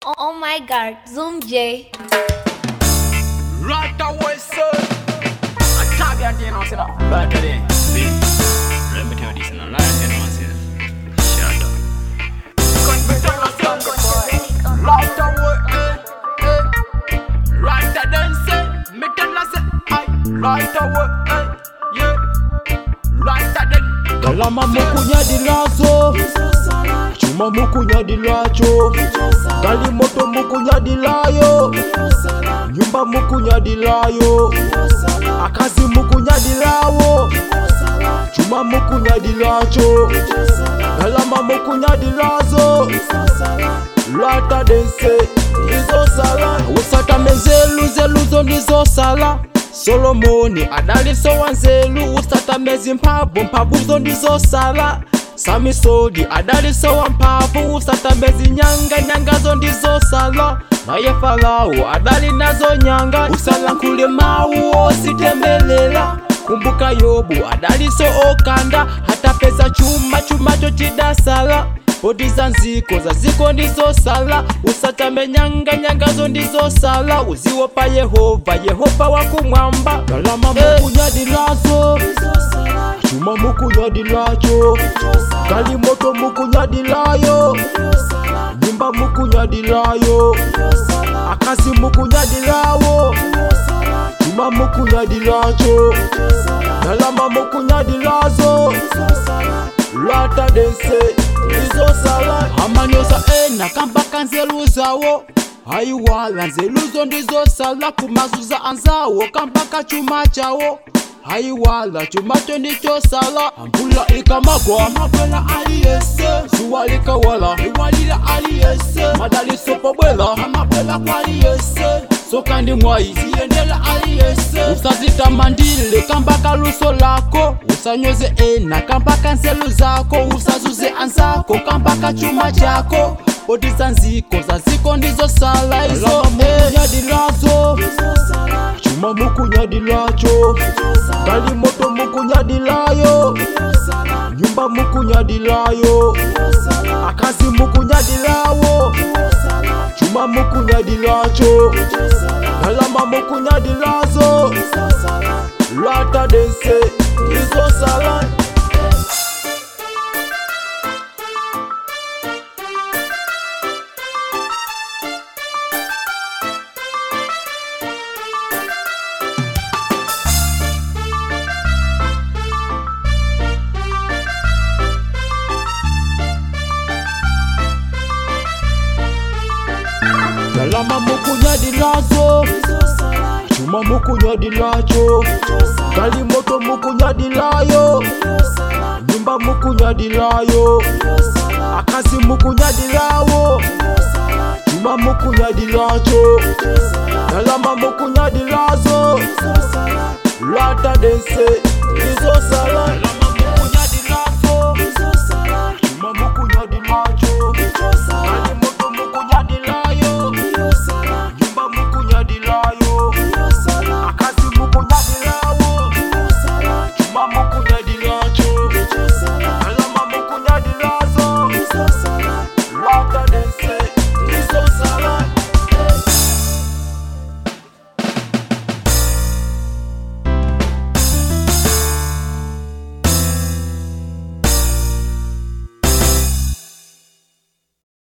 Oh, oh my god, Zoom J. Right away, sir. I tap your day now, say that. Right away. See, let me tell you this, and I like it, man, say, shut up. Cause me tell us younger boy. Right away, eh, eh. Right then say, me tell us, I. Right away, eh, yeah. Right then. galama mukunyadilazo chuma mukunyadilacho gali moto mukunyadilayo nyumba mukunyadilayo akazi mukunyadilawo chuma mukunyadilacho galama mukunyadilazo lwata dense ndizosala usatame nzelu zeluzo ndizosala solomoni adaliso wa nzelu usatame zimphamvu mphamvuzo ndizosala samisodi adaliso wa mphamvu usatame zinyanga nyangazo ndizosala naye farao adali nazo nyanga usalankhule mawu ositemelela kumbuka yobu adaliso okanda hatapeza chuma chumacho chidasala poti za nziko za ziko ndizosala usatame nyanga nyangazo ndizosala uziwopa yehova yehova wakumwamba galama mukunyadilazo chuma mukunyadilacho kali moto mukunyadilayo nyumba mukunyadilayo akazi mukunyadilawo chuma mukunyadilacho galama mukunyadilazo lwata dense ndizosala amanyosa ena kambaka nzelu zawo hayiwala nzeluzo ndizosala kumazuza anzawo kambaka chuma chawo hayiwala chumacho ndichosala ambula ikamagwa mabwela aliyese zuwa likawala iwalila aliyese madaliso pobwela amabwela kwaliyese soka ndi mwayi ziyendela aliyese usazitamandile kambaka luso lako usanyoze ena kambaka nzelu zako usazuze anzako kambaka chuma chako poti za nziko za ziko ndizosala izo mukunyadilazo chuma mukunyadilacho kali moto mukunyadilayo nyumba mukunyadilayo akazi mukunyadilawo chuma mukunyadilacho galama mukunyadilazo lwata dense ndizosala galama mukunyadilazo chuma mukunyadilacho kali moto mukunyadilayo nyumba mukunyadilayo akazi mukunyadilawo chuma mukunyadilacho galama mukunyadilazo lwata dense ndizosala